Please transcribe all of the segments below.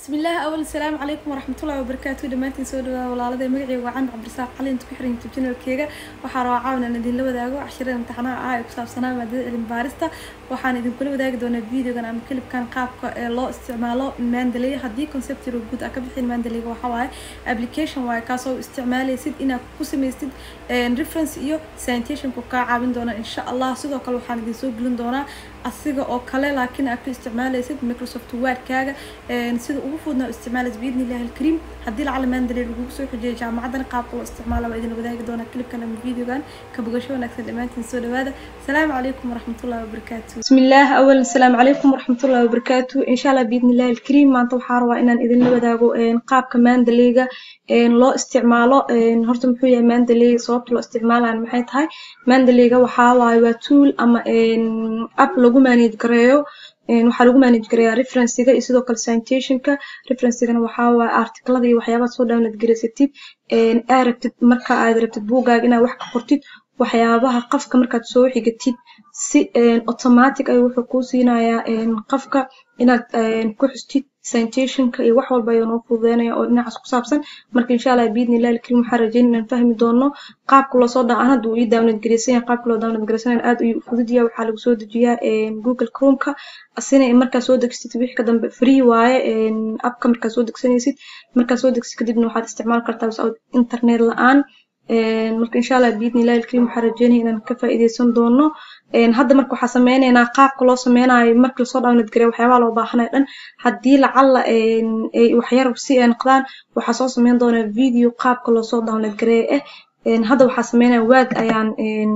bismillaah awal asalaamu calaykum waraxmatullahi wabarakaatu dhammaantiin soo dhawaada walaalada magaceyga waa candi cabdirasaaq cali inta ku xiran youtube channelkeega waxaa rabaa caawan aan idinla wadaago cashirada imtixaanaha ah ee ku saabsanaa maadada cilmi baarista waxaan idinkula wadaagi doonaa videogan ama kilibkan qaabka ee loo isticmaalo mandalay haddii conceptiro guud aa ka bixin mandalayga waxaa waaye application waaye kaasoo isticmaalaysid inaad ku samaystid reference iyo sanitationku kaa caawin doona insha allah sidoo kale waxaan idin soo gelin doonaa asiga oo kale laakiin aad ku isticmaalaysid microsoft wordkaaga sida ugu fududna isticmaalaysid biidni illahi alkariim haddii lacala mandalay lagugu soo xijiyay jaamacadan qaabka loo isticmaala waa idin wadaagi doonaa clipkan ama videogan ka bogasho wanaagsan dhammaantiin soo dhawaada asalaamu calaykum waraxmatullahi wabarakaatu bismillaah awal asalaamu calaykum waraxmatullahi wabarakaatu insha allah biidni illahi alkariim maanta waxaa rabaa inaan idinla wadaago qaabka mandalayga loo isticmaalo horta muxuu yahay mandalay sababta loo isticmaalayo maxay tahay mandalayga waxaa waaye waa tool ama app lagu manage gareeyo waxaa lagu manage gareeyaa referencega iyo sidoo kale sanitationka referencegana waxaa waaye articlada iyo waxyaabaad soo download gareysatid aa rabtid marka aad rabtid buugaaga inaad wax ka qortid waxyaabaha qafka markaad soo xigatid si automatic ayuu wuxuu kuu siinayaa qafka inaad ku xustid sanitationka iyo wax walba ayuu noo fududeynaya oo dhinacaas ku saabsan marka insha allah biidni illahi alkariim waxaan rajayn inaan fahmi doono qaabka loo soo dhacan hadda uu ii download gareysan yahay qaabka loo download gareysanaya aad ayuu u fudud yahay waxaa lagu soo dejiyaa google chromeka asina markaa soo degsatid wixii ka dambe free waaye appka markaa soo degsanaysid markaa soo degsid kadibna waxaad isticmaali kartaa without internet la-aan marka insha allah biidni illahi alkariim waxaan rajeynaya inaan ka faa'iideysan doono hadda marka waxaa sameyneynaa qaabka loo sameynayo marka lasoo download gareeyo waxyaabaha loo baahanayo dhan haddii lacala ay waxyar si ay noqdaan waxaa soo sameyn doonaa video qaabka loosoo download gareeyo eh hadda waxaa sameynaya waad ayaan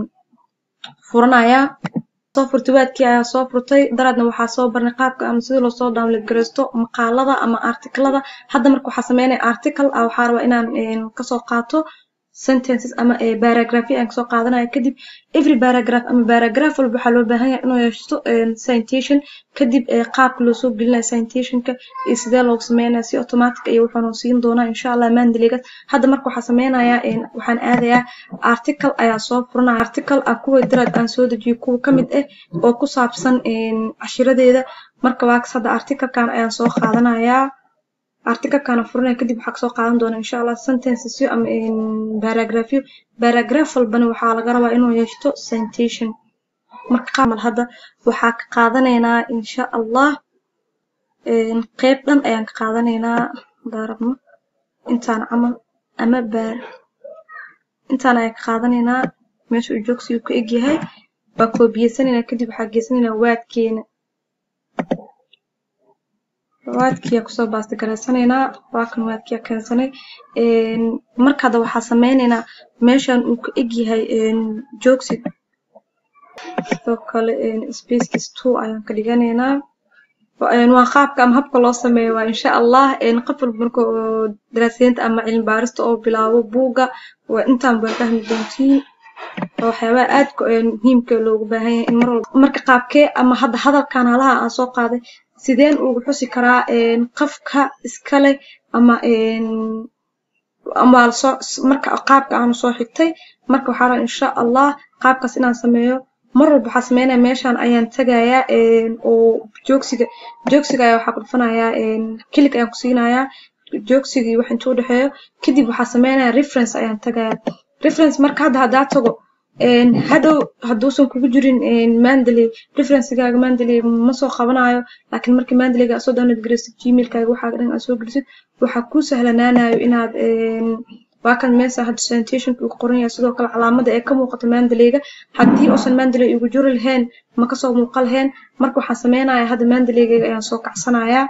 furanayaa soo furtay waadkii ayaa soo furtay daraadna waxaa soo barnay qaabka ama sidii loosoo download gareysto maqaalada ama articlada hadda marka waxaa sameynaya article ah waxaa rabaa inaan kasoo qaato sentences ama paragraphy aan kasoo qaadanaya kadib every paragraph ama paragraph walba waxaa loo baahan yahay inuu yeeshto sanitation kadib qaabka loo soo gelinayo sanitationka iyo sidee loogu sameynaya si automatic iyo wuxuuna siin doonaa insha allah mandaligas hadda marka waxaa sameynaya waxaan aadayaa article ayaa soo furanaya article ah kuwa daraad aan soo dejiyo kuwa kamid ah oo ku saabsan cashiradeeda marka waakas hadda articlekan ayaan soo qaadanayaa articlekana furanaya kadib waxaa kasoo qaadan doona insha allah sentencesyo ama paragraphyo paragraph walbana waxaa laga rabaa inuu yeeshto sanitation marka qaamal hadda waxaa ka qaadanaynaa insha allah qeyb dhan ayaan ka qaadanaynaa daarabno intaan camal ama baar intaan ayaan ka qaadanaynaa meesha uu joogsigu ka egyahay waa koobiyeysanayna kadib waxaa geysanaynaa waadkeena waadkiyaa kusoo baasta garaysanaynaa waa kan waadkiyaa keensanay marka hadda waxaa sameynaynaa meeshan uu ka egyahay joogsi sidoo kale spacekiis two ayaan ka dhiganaynaa waa qaabka ama habka loo sameeyo waa insha allah qof walba marka oo daraasadeynta ama cilmi baarista oo bilaabo buugga waa intaan baa fahmi doontiin waxyaabaha aadka muhiimka loogu baahan yahay in mar walba marka qaabkee ama hadda hadalkan halaha aan soo qaaday sideen ugu xusi karaa qafka iskale ama ama lasoo marka qaabka aanu soo xigtay marka waxaa rabaa insha allah qaabkaas inaan sameeyo mar walba waxaa sameynaya meeshan ayaan tagayaa oo joogsiga joogsiga ayaa waxaa ku dhufanayaa kilig ayaan ku siinayaa joogsigii wax intuu dhexeeyo kadib waxaa sameynaya reference ayaan tagayaa reference marka hadda haddaa tago hadhow hadduusan kugu jirin mandalay referencegaaga mandalay ma soo qabanayo laakiin markii mandalayga aad soo download gareysid gmailkaaga waxaa dhan aad soo gelisid waxaa kuu sahlanaanayo inaad waa kan meesa hadda sanitationka uu qoran yahay sidoo kale calaamada ee ka muuqato mandalayga haddii uusan mandalay ugu jiri lahayn ma kasoo muuqa lahayn marka waxaan sameynaya hadda mandalaygayga ayaan soo kacsanayaa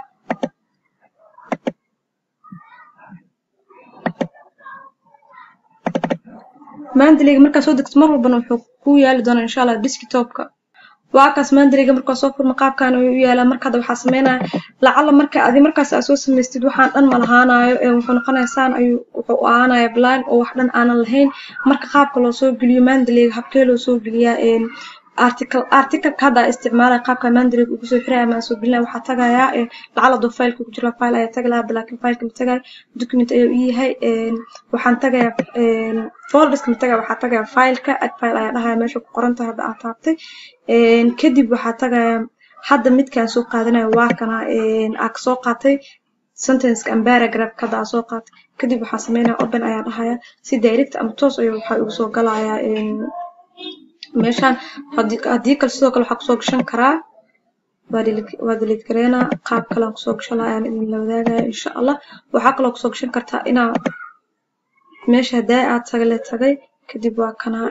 mandalayga markaa soo degto mar walbana wuxuu kuu yaali doonaa insha allah desktopka waa kaas mandalayga markaa soo furma qaabkan ayuu u yaalaa marka hadda waxaa sameynaya lacala marka adi markaas aad soo samaystid waxaan dhan ma lahaanayo wuxuu noqonaya saan ayuu wuxuu u ahaanaya blind oo wax dhan aanan lahayn marka qaabka loo soo geliyo mandalayga habkee loo soo geliyaa article articleka hadda isticmaalaya qaabka mandalayga ugu soo xiraya ama soo gelinaya waxaa tagayaa lacala doo fileka ku jira file ayaa tagi lahaa hadda laakiin fileka ma tagayo document ayuu ii yahay waxaan tagayaa folderska ma tagaya waxaa tagaya fileka ad file ayaa dhahaya meesha ku qoran tahay hadda aad taabtay kadib waxaa tagaya hadda midkaan soo qaadanaya waa kana aa kasoo qaatay sentenceka ama paragraph hadda aa soo qaatay kadib waxaa sameynaya open ayaa dhahaya si direct ama toos ayuu waxaa igu soo galayaa meeshaan haddii kale sidoo kale waxaa kusoo gashan karaa waa delete gareynaa qaab kale aan kusoo gashan lahaa ayaan idin la wadaagaya insha allah waxaa kaloo kusoo gashan kartaa inaa meesha hadaa aad tagale tagay kadib waa kanaa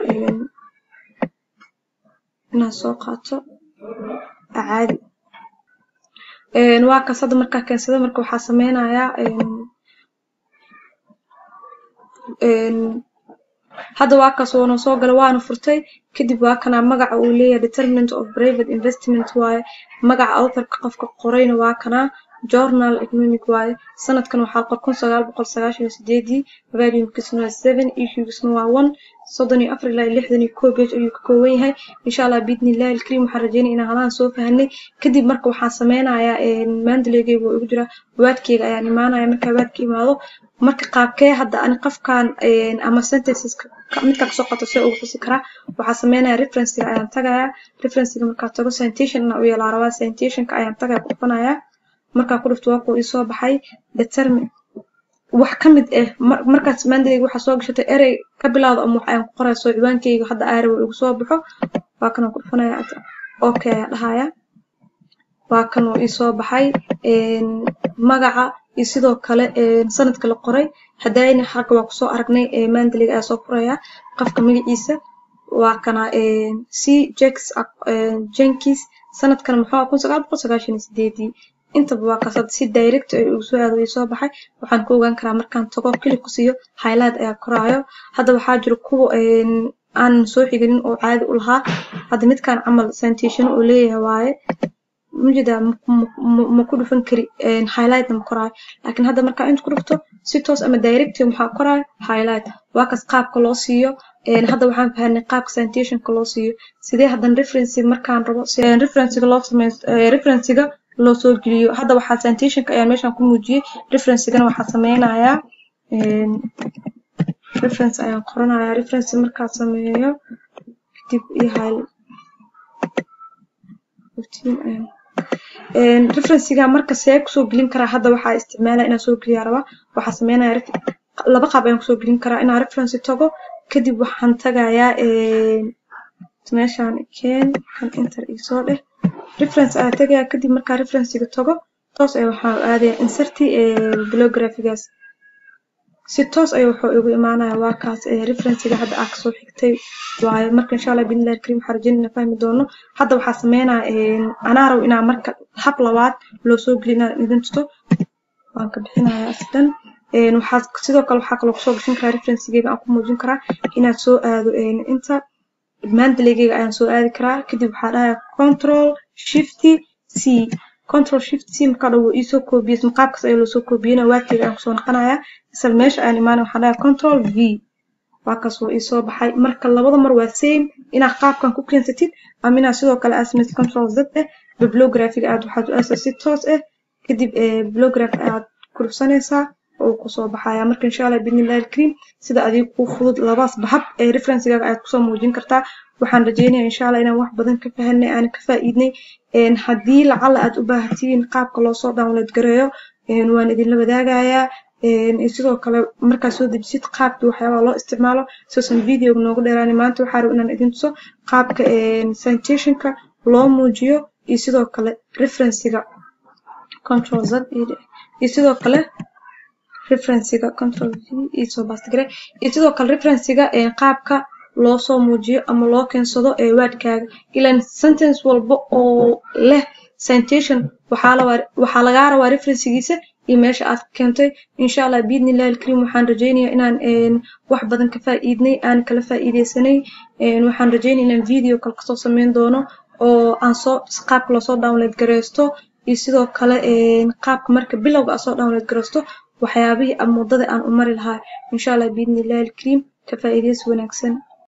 inaad soo qaato caadi waa kaas hadda markaa keensada marka waxaa sameynayaa hadda waa kaas woona soo gala waana furtay kadib waa kanaa magaca uu leeyahay determinant of private investment waaye magaca authorka qofka qorayna waa kanaa journal economic waaye sanadkan waxaa qor kun sagaal boqol sagaashan iyo sideedii valuumkiisna waa seven issuegisna waa one soddon iyo afar ilaa lixdan iyo kow page ayuu ka kooban yahay insha allah biidnillahi alkariim waxaan rajeynaya inaan halaan soo fahanay kadib marka waxaan sameynayaa maandaleygeyga oo igu jira waadkeyga ayaan imaanaya markaa waadka imaado marka qaabkee hadda ani qofkan ama sentenceska midkaa kasoo qato see ugu xusi karaa waxaa sameynaya referencega ayaan tagayaa referencega markaa tago citation inaa u yeelaa rabaa citationka ayaan tagaya ku dhufanayaa markaa ku dhufto waa kuu isoo baxay determine wax ka mid ah markaas maandaleyga waxaa soo gashatay erey ka bilaawdo ama wax ayaan ku qoraya soo ciwaankeyga hadda aarawa igu soo baxo waa kanaan ku dhufanaya okay ayaa dhahaya waa kan uu isoo baxay magaca iyo sidoo kale sanadka la qoray hadayna xagga waa kusoo aragnay maandaleyga ayaa soo furaya qofka magaciisa waa kana c jex jenkis sanadkan muxuu kun sagaal boqol sagaashan iyo sideedii intaba waa kaas si direct ay ugu soo aado soo baxay waxaan ku ogaan karaa markaan tago kilib ku siiyo highlight ayaa koraayo hadda waxaa jiro kuwa aan soo xiganin oo caadi u lahaa hadda midkaan camal citation uu leeyahay waaye mujida ma ku dhufan kari highlightna ma koraayo laakiin hadda markaa inta ku dhufto si toos ama direct maxaa koraayo highlight waa kaas qaabka loo siiyo hadda waxaan fahanay qaabka citationka loo siiyo sidee haddan referency markaan rabo referencega loo sameeyo referencega loo soo geliyo hadda waxaa citationka ayaan meeshaan ku muujiyey referencegana waxaa sameynayaa reference ayaan qoranayaa reference markaa sameeyo kadib iyo hal referencega marka see kusoo gelin karaa hadda waxaa isticmaalaya inaan soo geliyaa rabaa waxaa sameynaya laba qaab ayaan kusoo gelin karaa inaan reference tago kadib waxaan tagayaa meeshaan keen kan inter isoo dheh reference ayaa tagayaa kadib markaa referencega tago toos ay waxaa aadaya inserti bibliographigaas si toos ay wuxuu igu imaanaya waa kaas referencega hadda aa kasoo xigtay waaye marka insha allah biidnillahi alkariim waxaa rajeyn inaan fahmi doono hadda waxaa sameynaya anaa rabo inaa marka hab labaad loo soo geliyo inaan idin tusto waan ka bixinaya asdan waxaa sidoo kale waxaa kaloo kusoo gashan karaa referencegeyga aan ku muujin karaa inaad soo aado inta maandaleygeyga ayaan soo aadi karaa kadib waxaa dhahaya control shifty c control shift c markaa dhow wuu iisoo koobiyey maqaabkaas ayaa loo soo koobiyeyna waadkeyga ayaan kusoo naqanayaa isla meesha ayaan imaanaya waxaan dhahaya control v waa kaas wuu iisoo baxay marka labada mar waa same inaad qaabkan ku keensatid ama inaad sidoo kale aad samaysid control z eh bibliographiga aad waxaad u aasa si toos ah kadib bibliography ayaad ku dhufsanaysaa oo kusoo baxaya marka insha allah biidnillahi alkariim sida adiga kuu fudud labaas bahab ee referencegaaga ayaad kusoo muujin kartaa waxaan rajeynaya insha allah inaan wax badan ka fahanay aan ka faa'iidnay haddii lacala aad u baahatiin qaabka loosoo download gareeyo waan idinla wadaagayaa sidoo kale markaa soo dejisid qaabkii waxyaabaha loo isticmaalo soosan videoga noogu dheeraani maanta waxaa raba inaan idin tuso qaabka citationka loo muujiyo iyo sidoo kale referencega control z iyo sidoo kale referencega control v iyo soo baastigare iyo sidoo kale referencega qaabka loo soo muujiyo ama loo keensado ee waadkaaga ilan sentence walba oo leh citation waxaa lagaa rabaa referencegiisa iyo meesha aad keentay insha allah biidnillahi alkariim waxaan rajeynaya inaan wax badan ka faa'iidnay aan kala faa'iideysanay waxaan rajeynaya inaan video kale kasoo sameyn doono oo aan soo qaabka loosoo download gareysto iyo sidoo kale qaabka marka bilowga aad soo download gareysto waxyaabihii ama waddada aan u mari lahaa insha allah biidnillahi alkariim ka faa'iideysi wanaagsan